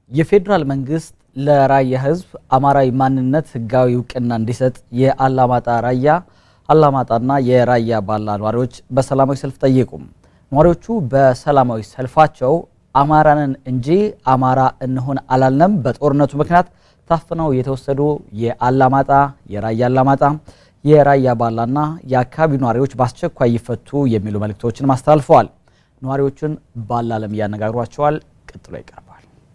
የፌዴራል መንግስት ለራያ ህዝብ አማራዊ ማንነት ህጋዊ እውቅና እንዲሰጥ የአላማጣ ራያ አላማጣና የራያ ባላ ነዋሪዎች በሰላማዊ ሰልፍ ጠየቁ። ነዋሪዎቹ በሰላማዊ ሰልፋቸው አማራንን እንጂ አማራ እንሆን አላልንም፣ በጦርነቱ ምክንያት ታፍነው የተወሰዱ የአላማጣ የራያ አላማጣ የራያ ባላና የአካባቢው ነዋሪዎች በአስቸኳይ ይፈቱ የሚሉ መልእክቶችን አስተላልፈዋል። ነዋሪዎቹን ባላለም እያነጋግሯቸዋል። ቀጥሎ ይቀርባል።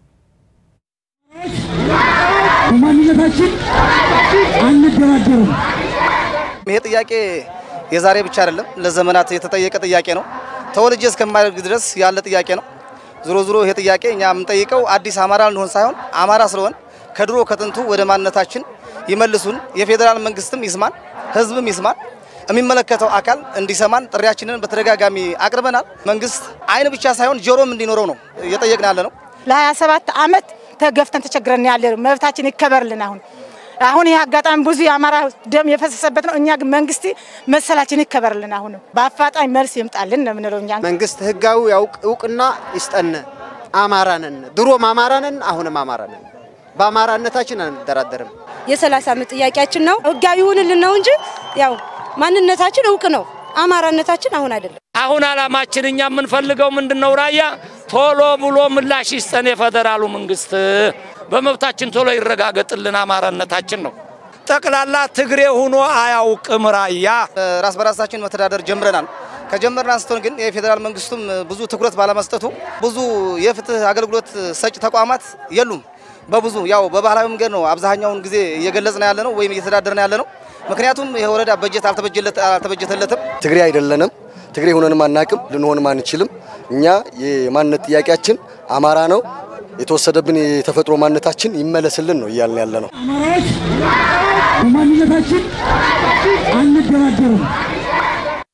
በማንነታችን አንደራደርም። ይሄ ጥያቄ የዛሬ ብቻ አይደለም፣ ለዘመናት የተጠየቀ ጥያቄ ነው። ተወልጄ እስከማደርግ ድረስ ያለ ጥያቄ ነው። ዞሮ ዞሮ ይሄ ጥያቄ እኛ የምንጠይቀው አዲስ አማራ ልንሆን ሳይሆን አማራ ስለሆን ከድሮ ከጥንቱ ወደ ማንነታችን ይመልሱን። የፌዴራል መንግስትም ይስማን፣ ህዝብም ይስማን፣ የሚመለከተው አካል እንዲሰማን ጥሪያችንን በተደጋጋሚ አቅርበናል። መንግስት አይን ብቻ ሳይሆን ጆሮም እንዲኖረው ነው እየጠየቅን ያለ ነው። ለ27 ዓመት ተገፍተን ተቸግረን ያለ መብታችን ይከበርልን። አሁን አሁን ይህ አጋጣሚ ብዙ የአማራ ደም የፈሰሰበት ነው። እኛ ግን መንግስት መሰላችን ይከበርልን። አሁንም በአፋጣኝ መልስ ይምጣልን ነው የምንለው እኛ መንግስት ህጋዊ ያውቅ እውቅና ይስጠን። አማራ ነን፣ ድሮም አማራ ነን፣ አሁንም አማራ ነን። በአማራነታችን አንደራደርም። የሰላሳ ዓመት ጥያቄያችን ነው። ህጋዊ ይሁንልን ነው እንጂ ያው ማንነታችን እውቅ ነው። አማራነታችን አሁን አይደለም። አሁን አላማችን እኛ የምንፈልገው ምንድነው? ራያ ቶሎ ብሎ ምላሽ ይስጠን የፌዴራሉ መንግስት፣ በመብታችን ቶሎ ይረጋገጥልን አማራነታችን ነው። ጠቅላላ ትግሬ ሆኖ አያውቅም ራያ። ራስ በራሳችን መተዳደር ጀምረናል። ከጀመርን አንስቶን ግን የፌዴራል መንግስቱም ብዙ ትኩረት ባለመስጠቱ ብዙ የፍትህ አገልግሎት ሰጪ ተቋማት የሉም። በብዙ ያው በባህላዊ መንገድ ነው አብዛኛውን ጊዜ እየገለጽን ያለ ነው ወይም እየተዳደርን ያለ ነው። ምክንያቱም ይህ ወረዳ በጀት አልተበጀተለትም። ትግሬ አይደለንም። ትግሬ ሆነንም አናቅም፣ ልንሆንም አንችልም። እኛ የማንነት ጥያቄያችን አማራ ነው። የተወሰደብን የተፈጥሮ ማንነታችን ይመለስልን ነው እያልን ያለ ነው። አማራዎች በማንነታችን አንደራደርም።